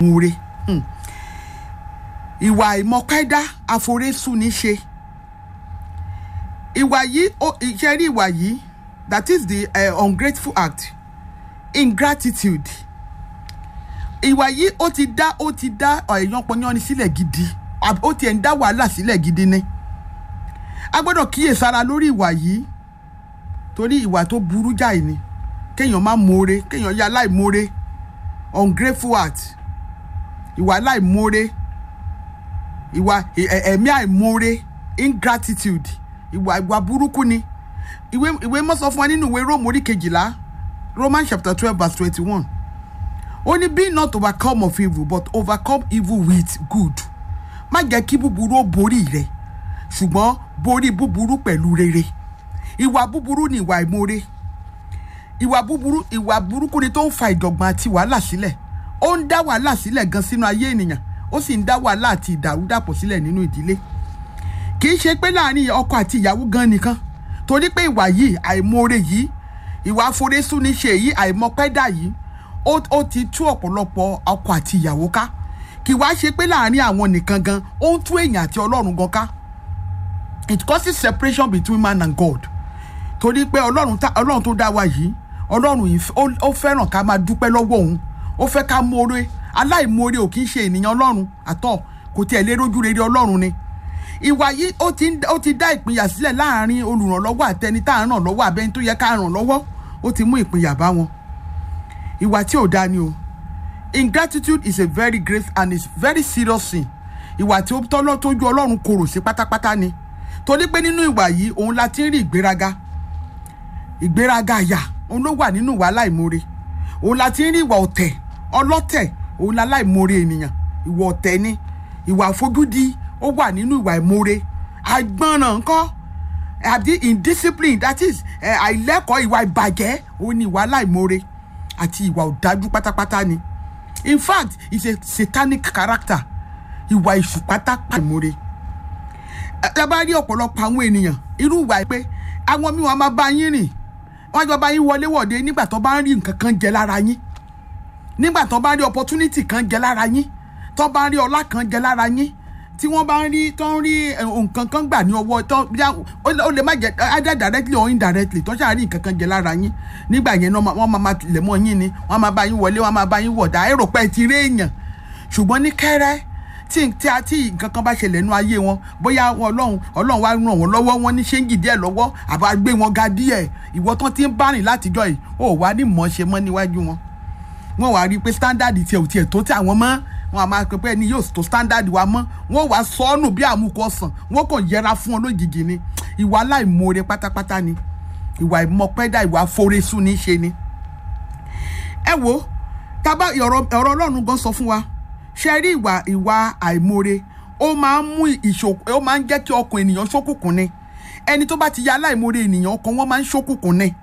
múre ìwà ìmọ̀kẹ́dá àforésùn ní ṣe ìwà yìí iṣẹ́ rí ìwà yìí that is the uh, ungrateful act ingratitude ìwà yìí ó ti dá ó ti dá èèyàn pọnyán ni sílẹ̀ gidi ó tiẹ̀ ń dá wàhálà sílẹ̀ gidi ni a gbọ́dọ̀ kíyèsára lórí ìwà yìí torí ìwà tó burú jáì ni kéèyàn má mọ̀ọ́re kéèyàn yá aláìmọ̀ọ́re ungrateful heart ìwà aláìmọ̀ọ́re ìwà ẹ̀mí àìmọ̀ọ́re ingratitude ìwà ìwà burúkú ni ìwé ìwé mọ́ sọ fún wa nínú ìwé Róòmù orí kejìlá Romans chapter twelve verse twenty-one ó ní be not overcome of evil but overcome evil with good má jẹ́ kí búburú ó borí rẹ ṣùgbọ́n borí búburú pẹ̀lú rere ìwà búburú ni ìwà ìmoore ìwà búburú ìwà burúkú ni tó ń fa ìdọ̀gbọ̀n àti wàhálà sílẹ̀ ó ń dá wàhálà sílẹ̀ gan sínú ayé ènìyàn ó sì ń dá wàhálà àti ìdàrúdàpọ̀ sílẹ̀ nínú ìdílé kì í ṣe pé láàrin ọkọ àti ìyàwó gan nìkan torí pé ìwà yìí àìmoore yìí ìwà àforésù ní ṣe yìí àìmọpẹ́dà yìí ó ti tú ọ̀pọ̀lọpọ̀ ọkọ àti ìyàwó ká kì wá ṣe pé láàrin àwọn nìkan gan ó ń tú èèyàn àti ọlọ́run gan ká it causes separation between man and God torí pé ọlọ́run ọlọ́run tó dá wa yìí ọlọ́run yìí ó fẹ́ràn ká máa dúpẹ́ lọ́wọ́ òun ó fẹ́ ká mọ̀ọ́rẹ́ aláìmọ̀ọ́rẹ́ ò kì í ṣe ènìyàn ọlọ́run àtọ̀ kò tiẹ̀ lè rójú rere ọlọ́run ni ìwà yìí ó ti ó ti dá ìpínyà sílẹ̀ láàrin olùrànlọ́wọ́ àtẹni tá à ń ràn lọ́wọ́ àbẹ́ni tó yẹ ká ràn lọ́wọ́ ó ti mú ìpínyà bá wọn ìwà tí ò dáa ni o ingratitude is a very great and is very serious sin ìwà tí ó tọ́lọ́ tójú ọlọ́run korò sí pátápátá ni torí pé nínú ìwà yìí òun la ti ń rí ìgbéraga ìgbéraga àyà òun ló wà nínú ìwà aláìmoore òun la ti ń rí ìwà ọ̀tẹ̀ ọlọ́tẹ̀ òun la aláìmoore ènìyàn ìwà ọ̀tẹ̀ ni ìwà àfojúdi ó wà nínú ìwà ìmoore àgbọ̀nràn ńkọ́ àbí indiscipline that is àìlẹ́kọ̀ọ́ ìwà ìbàjẹ́ òun ni ìwà aláìmoore àti ìwà ọ̀dájú pátápátá ni in fact it's a satanic character ìwà ìṣù pátápátá ìmoore ẹ bá rí ọ̀pọ̀lọpọ̀ àwọn ènìyàn irú ìwà pé àwọn míì wọn máa bá yín rìn wọn jọ bá yín wọlé wọ̀de nígbà tó bá ń rí nǹkan kan jẹ lára yín nígbà tó bá ń rí opportunity kan jẹ lára yín tó bá ń rí ọlá kan jẹ lára yín tí wọ́n bá ń rí tó ń rí nǹkan kan gbà ní ọwọ́ tó ó lè má jẹ either directly or indirectly tó ṣáà rí nǹkan kan jẹ lára yín nígbà yẹn wọ́n máa máa lẹ̀ mọ́ yín ni wọ́n máa bá yín wọlé wọ́n máa bá yín wọ̀dà èrò pẹ́ ti rí èèyàn ṣùgbọ́n ní kẹ́rẹ́ tí tí a tí nǹkan kan bá ṣẹlẹ̀ nú ayé wọn bóyá wọn ọlọ́run ọlọ́run wá ràn wọ́n lọ́wọ́ wọn ní ṣéǹgì díẹ̀ lọ́wọ́ àbá gbé wọn ga díẹ̀ ìwọ tán ti ń bá rìn látijọ́ yìí ó wá ní mọ̀ ṣe mọ́ níwájú wọn wọn wá rí i pé standard tiẹ̀ ò tiẹ̀ tó tí àwọn mọ́ wọn a máa pẹ́ ẹni yóò tó standard wa mọ́ wọn wá sọ́ọ̀nù bí àmúkọ sàn wọn kàn yẹra fún ọ lójijì ni ìwà aláìmoore pátápátá ni ìwà ìmọ̀pẹ́dà ìwà àforesù ní í ṣe ni. ẹ wo tábà ọ̀rọ̀ ọlọ́run gan sọ fún wa ṣe rí ìwà ìwà àìmoore ó máa ń mú ìṣòkò ó máa ń jẹ́ kí ọkàn ènìyàn ṣókùnkùn ni ẹni tó bá ti ya aláìmoore ènìyàn ọkàn wọn máa ń ṣókùnkùn ni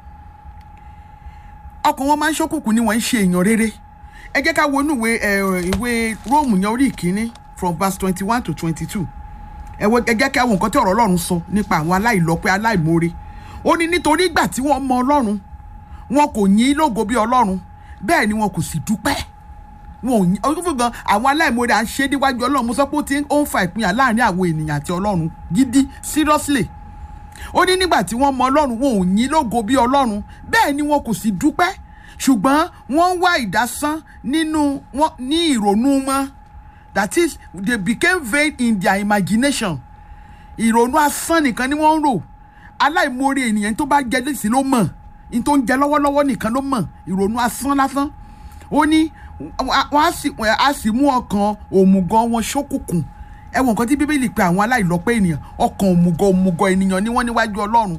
ọkàn wọn máa ń ṣókùnkùn ni wọ́n ń ṣe èèyàn rere ẹ jẹ́ ká wo inú ìwé ìwé róòmù yẹn orí ìkíní from verse twenty one to twenty two ẹ jẹ́ ká wo nǹkan tí ọ̀rọ̀ ọlọ́run sọ nípa àwọn aláìlọ́pẹ́ aláìmoore ó ní nítorí ìgbà tí wọ́n mọ ọlọ́run wọn kò yìn lógo bí ọlọ́run bẹ́ẹ̀ ni wọn kò sì dúpẹ́ wọn ò yìn ọdún fún gan àwọn aláìmoore à ń ṣe níwájú ọlọ́run mo sọ pé ó ti ń fa ìpínyà láàrin àwọn ènìyàn àti ọlọ́run gidi seriously ó ní nígbà tí wọ́n mọ ọlọ́run wọn ò yìn lógo bí ọlọ́run bẹ́ẹ̀ ni wọn kò sì dúpẹ́ ṣùgbọ́n wọ́n ń wá ìdásán nínú wọn ní ìrònú wọn that is they became vain in their imagination ìrònú asán nìkan ni wọ́n ń rò aláìmoore ènìyàn tó bá jẹ lẹ́sìn ló mọ̀ ní tó ń jẹ lọ́wọ́lọ́wọ́ nìkan ló mọ̀ ìrònú asán lásán ó ní wọ́n á sì mú ọkàn òmùgọ̀ wọn ṣókùnkùn ẹ wo nǹkan tí bíbélì pe àwọn aláìlọ́pẹ́ ènìyàn ọkàn òmùgọ̀ òmùgọ̀ ènìyàn ni wọ́n níwájú ọlọ́run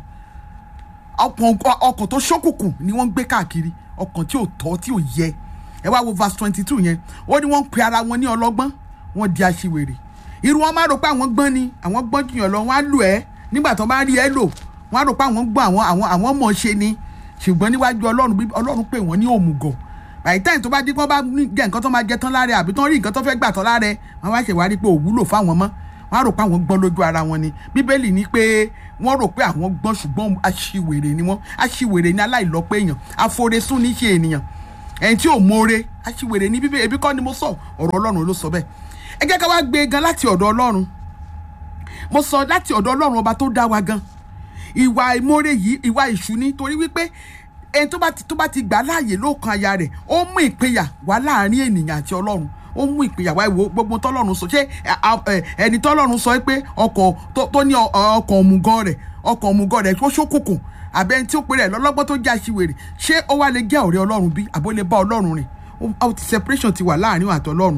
ọkàn tó ṣókùnkùn ni wọ́n ń gbé káàkiri ọkàn tí ò tọ́ tí ò yẹ ẹ wá wo verse twenty two yẹn ó ní wọ́n ń pe ara wọn ní ọlọ́gbọ́n wọ́n di aṣiwèrè irú wọn máa rò pé àwọn gbọ́n ni àwọn gbọ́n jùyàn lọ wọ́n á lù ẹ́ nígbà tó bá rí ẹ lò wọ́n á rò pé àwọn gbọ́n àwọn àwọn àwọn mọ̀ ṣe ni ṣùgbọ́n níwájú ọlọ́run bí ọlọ́run pè wọ́n ní òmùgọ̀ by the time tó bá dín kó bá jẹ nǹkan tó máa jẹ tán lára àbí tó ń rí nǹkan tó fẹ́ gbà tán lára wọn wá ṣèwárí pé òwúlò fáwọn mọ́ wọ́n á rò pé àwọn gbọ́n lójú ara wọn ni bíbélì ní pé wọ́n rò pé àwọn gbọ́n ṣùgbọ́n aṣiwèrè ni wọ́n aṣiwèrè ni aláìlọ́pẹ́ èèyàn aforesún ní ṣe ènìyàn ẹni tí ò mọ̀ọ́re aṣiwèrè ní bíbélì ebi kọ́ ni mo sọ ọ̀rọ̀ ọlọ́run ló sọ bẹ́ẹ̀ ẹ jẹ́ ká wá gbé e gan láti ọ̀dọ̀ ọlọ́run mo sọ láti ọ̀dọ̀ ọlọ́run ọba tó dá wa gan ìwà ìmoore yìí ìwà ìṣù ni torí wípé ẹni tó bá ti tó bá ti gbà láàyè lóòkan aya rẹ̀ ó mú ìpínyà wá láàrin ènìyàn àti ọlọ́run ó mú ìpínyà wá ìwò gbogbo tọ́lọ́run sọ ṣé ẹni tọ́lọ́run sọ pé ọkọ̀ tó ní ọkọ̀ òmùgọ̀ rẹ̀ ọkọ̀ òmùgọ̀ rẹ̀ tó ṣókùnkùn àbẹ tí ó pe rẹ̀ lọ́lọ́gbọ́n tó jẹ́ aṣiwèrè ṣé ó wá lè jẹ́ ọ̀rẹ́ ọlọ́run bí àbó lè bá ọlọ́run rìn ó ti separation ti wà láàrin àti ọlọ́run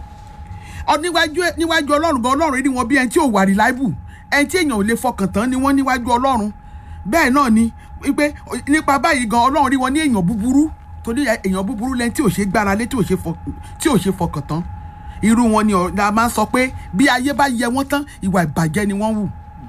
níwájú ọlọ́run gan ọlọ́run rí wọn bí ẹni tí ò wà reliable ẹni tí èèyàn ò lè fọkàn tán ni wọ́n níwájú ọlọ́run bẹ́ẹ̀ náà ni wípé nípa báyìí gan ọlọ́run rí wọn ní èèyàn búburú torí èèyàn búburú lẹ́ni tí ò ṣe gbára lé tí ò ṣe fọkàn tán irú wọn ni a máa ń sọ pé bí ayé bá yẹ wọ́n tán ìwà ìbàjẹ́ ni wọ́n wù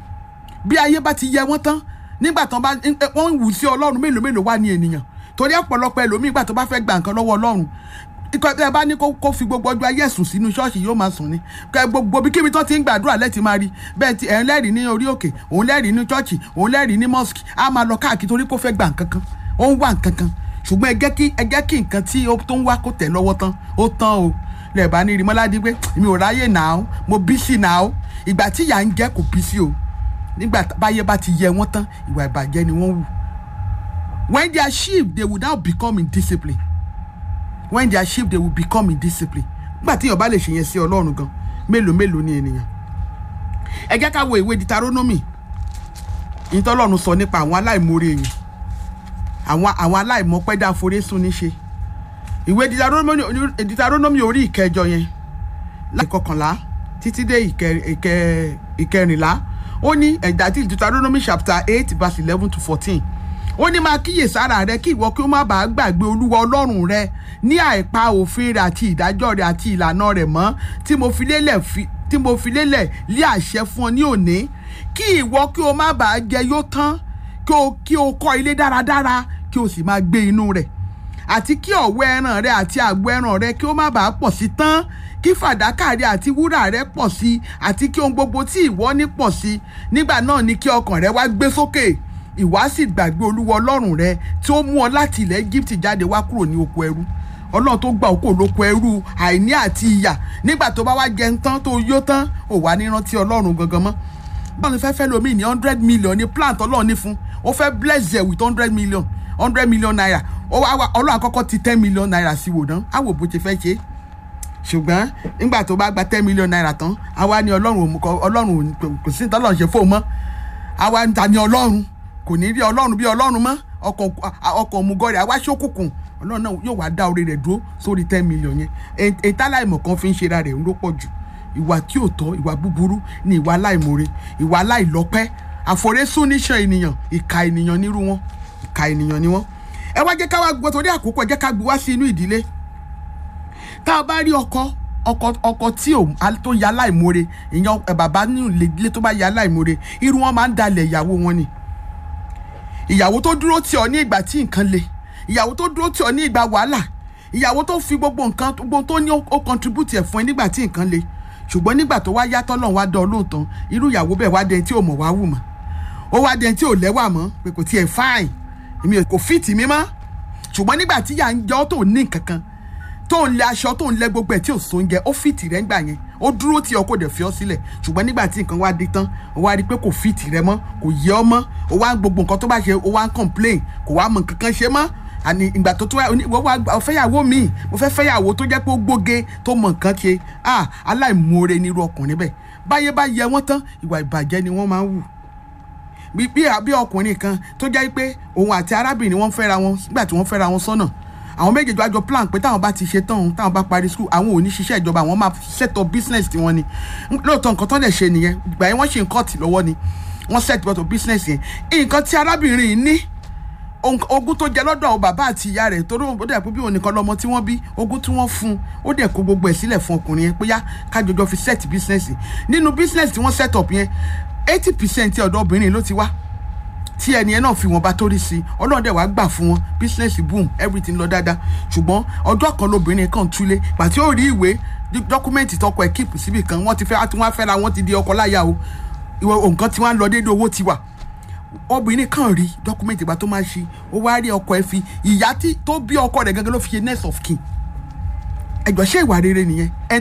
bí ayé bá ti yẹ wọ́n tán nígbà tán bá wọ́n ń wù sí ọlọ́run mélòó mélòó wà ní ènìyàn torí ọ̀pọ̀lọpọ̀ ẹlòmíì ìgbà tó bá fẹ́ gba nǹkan lọ́wọ́ ọlọ́run ikọ̀ ẹ bá ní kó fi gbogbo ọjọ́ ayé ẹ̀sùn sínú ṣọ́ọ̀ṣì yóò máa sùn ni gbogbo bí kíbi tó ti ń gbàdúrà lẹ́tì máa rí bẹ́ẹ̀ ti ẹ̀ ń lẹ́rìí ní orí òkè òun lẹ́rìí ní ṣọ́ọ̀ṣì òun lẹ́rìí ní mọ́sìkì á máa lọ káàkiri torí kó fẹ́ gba nǹkan kan ó ń wá nǹkan kan ṣùgbọ́n ẹ jẹ́ kí ẹ jẹ́ kí nǹkan tí ó tó ń wá kó tẹ̀ lọ́wọ́ tán ó tán o lẹ́ẹ̀bá ní rimọ́ládé pé mi ò ráyè náà mo bí sí náà ìgbà tí ìyà ń jẹ́ kò bí sí o nígbà báyé bá ti yẹ wọ́n tán ìwà ìbàjẹ́ ni wọ́n wù when they are sheep they will now become indisciplined when they are sheep they will become indisciplined nígbà tí èèyàn bá lè ṣe yẹn sí ọlọ́run gan mélòó mélòó ni ènìyàn ẹ jẹ́ ká wo ìwé Deuteronomy ìtọ́lọ́run sọ nípa àwọn aláìmoore èèyàn àwọn àwọn aláìmọ̀pẹ́dá àforésùn níṣe ìwé Deuteronomy orí ìkẹjọ yẹn láti kọkànlá títí dé ìkẹrìnlá ó ní ẹ̀dá tí Deuteronomy chapter eight verse eleven to fourteen ó ní máa kíyèsára rẹ kí ìwọ kí ó má bàa gbàgbé olúwa ọlọ́run rẹ ní àìpa òfin rẹ àti ìdájọ́ rẹ àti ìlànà rẹ mọ́ tí mo fi lélẹ̀ fi tí mo fi lélẹ̀ lé àṣẹ fún ọ ní òní kí ìwọ kí o má bàa jẹ yó tán kí o kí o kọ́ ilé dáradára kí o sì máa gbé inú rẹ̀ àti kí ọ̀wọ́ ẹran rẹ àti àgbo ẹran rẹ kí ó má bàa pọ̀ sí tán kí fàdákà rẹ àti wúrà rẹ pọ̀ sí àti kí ohun gbogbo tí ìwọ ní pọ̀ sí nígbà náà ni kí ọkàn rẹ wá gbé sókè ìwà sì gbàgbé olúwa ọlọ́run rẹ tí ó mú ọ láti ilẹ̀ Egypt jáde wá kúrò ní oko ẹrú ọlọ́run tó gba òkú olóko ẹrú àìní àti ìyà nígbà tó bá wá jẹun tán tó yó tán ò wá ní rántí ọlọ́run gangan mọ́ báwo ni fẹ́ fẹ́ lomi ní hundred million ní plant ọlọ́run ní fún ó fẹ́ bless ẹ̀ with hundred million hundred million naira ó wá ọlọ́run àkọ́kọ́ ti ten million naira sí wò náà á wò bó ṣe fẹ́ ṣe ṣùgbọ́n nígbà tó bá gba ten million naira tán àwa ni ọlọ́run ọlọ́run kò sí tọ́lọ́run ṣe fóun mọ́ àwa ń ta ni ọlọ́run kò ní rí ọlọ́run bí ọlọ́run mọ́ ọkọ̀ òmùgọ̀ rẹ̀ àwa ṣókùnkùn ọlọ́run náà yóò wá dá orí rẹ̀ dúró sórí ten million yẹn ètò aláìmọ̀ kan fi ń ṣe ra rẹ̀ ló pọ̀ jù ìwà tí ò tọ́ ìwà búburú ni ìwà aláìmoore ìwà aláìlọ́pẹ́ àforésùn níṣan ènìyàn ìka ènìyàn nírú wọn ìka ènìyàn ni wọn. ẹ wá jẹ́ ká wá gbọ́ torí àkókò ẹ jẹ́ ká gbé wá sí inú ìdílé tá a bá rí ọkọ ọkọ ọkọ tí ò tó ya aláìmoore ìyẹn bàbá nínú ilé tó bá ya aláìmoore irú wọn máa ń dalẹ̀ ìyàwó wọn ni ìyàwó tó dúró tì ọ́ ní ìgbà tí nǹkan le ìyàwó tó dúró tì ọ́ ní ìgbà wàhálà ìyàwó tó fi gbogbo nǹkan gbogbo tó ní ó contribute ẹ̀ fún ẹ nígbà tí nǹkan le ṣùgbọ́n nígbà tó wá yàtọ̀ lọ́n wá dán olóòótọ́ irú ìyàwó bẹ́ẹ̀ wá dẹni tí ò mọ̀ wá wù mọ́ ó wá dẹni tí ò lẹ́wà mọ́ pé kò tiẹ̀ fine èmi kò fìtì mi mọ́ ṣùgbọ́n nígbà tí yà ń jọ́ tó ní nǹkan kan tó ń lẹ aṣọ tó ń lẹ gbogbo ẹ̀ tí ò so oúnjẹ ó fìtì rẹ̀ ńgbà yẹn ó dúró tí ọ kò dẹ̀ fi ọ́ sílẹ̀ ṣùgbọ́n nígbà tí nǹkan wá dé tán ó wá rí i pé kò fìtì rẹ̀ mọ́ kò yẹ ọ́ mọ́ ó wá gbogbo nǹkan tó bá ṣe ó wá ń complain kò wá mọ nǹkan kan ṣe mọ́ àní ìgbà tó tó wá wọ́n wá fẹ́yàwó mi mo fẹ́ fẹ́yàwó tó jẹ́ pé ó gbóge tó mọ nǹkan ṣe ah aláìmoore nírú ọkùnrin bẹ́ẹ̀ báyé bá yẹ wọ́n tán ìwà ìbàjẹ́ ni wọ́n máa ń wù bí bí ọkùnrin kan tó jẹ́ pé òun àti arábìnrin wọn fẹ́ra wọn nígbà tí wọ́n fẹ́ra wọn sọ́nà àwọn méjèèjì wájọ plan pé táwọn bá ti ṣe tán táwọn bá parí school àwọn ò ní ṣiṣẹ́ ìjọba àwọn máa set up business tiwọn ni lóòótọ́ nǹkan tó lè ṣe nìyẹn ìgbà yẹn wọ́n ṣe nǹkan tì lọ́wọ́ ni wọ́n set up business yẹn nǹkan tí arábìnrin yìí ní ogún tó jẹ lọ́dọ̀ bàbá àti ìyá rẹ̀ torí ó dẹ̀ pé bí òun nìkan lọ́mọ tí wọ́n bí ogún tí wọ́n fún un ó dẹ̀ kó gbogbo ẹ̀ sílẹ̀ fún ọkùnrin yẹn pé yá kájọjọ fi set business nínú business tí wọ́n set up yẹn eighty percent ọ̀dọ̀ obìnrin ló ti wá tí ẹni yẹn náà fi wọn bá torí sí i ọlọ́run dẹ̀ wá gbà fún wọn business boom everything lọ dáadáa ṣùgbọ́n ọjọ́ kan lobìnrin kan túlé pàtí ó rí ìwé dọ́kúmẹ́ǹtì tọkọ ẹ̀ kíìpù síbì kan wọ́n ti fẹ́ tí wọ́n fẹ́ra wọ́n ti di ọkọ láya o nǹkan tí wọ́n lọ déédéé owó ti wà obìnrin kan rí dọ́kúmẹ́ǹtì ìgbà tó máa ṣe ó wá rí ọkọ ẹ̀ fi ìyá tó bí ọkọ rẹ̀ gẹ́gẹ́ ló fi ṣe next of kin ẹjọ́ ṣé ìwà rere nìyẹn ẹ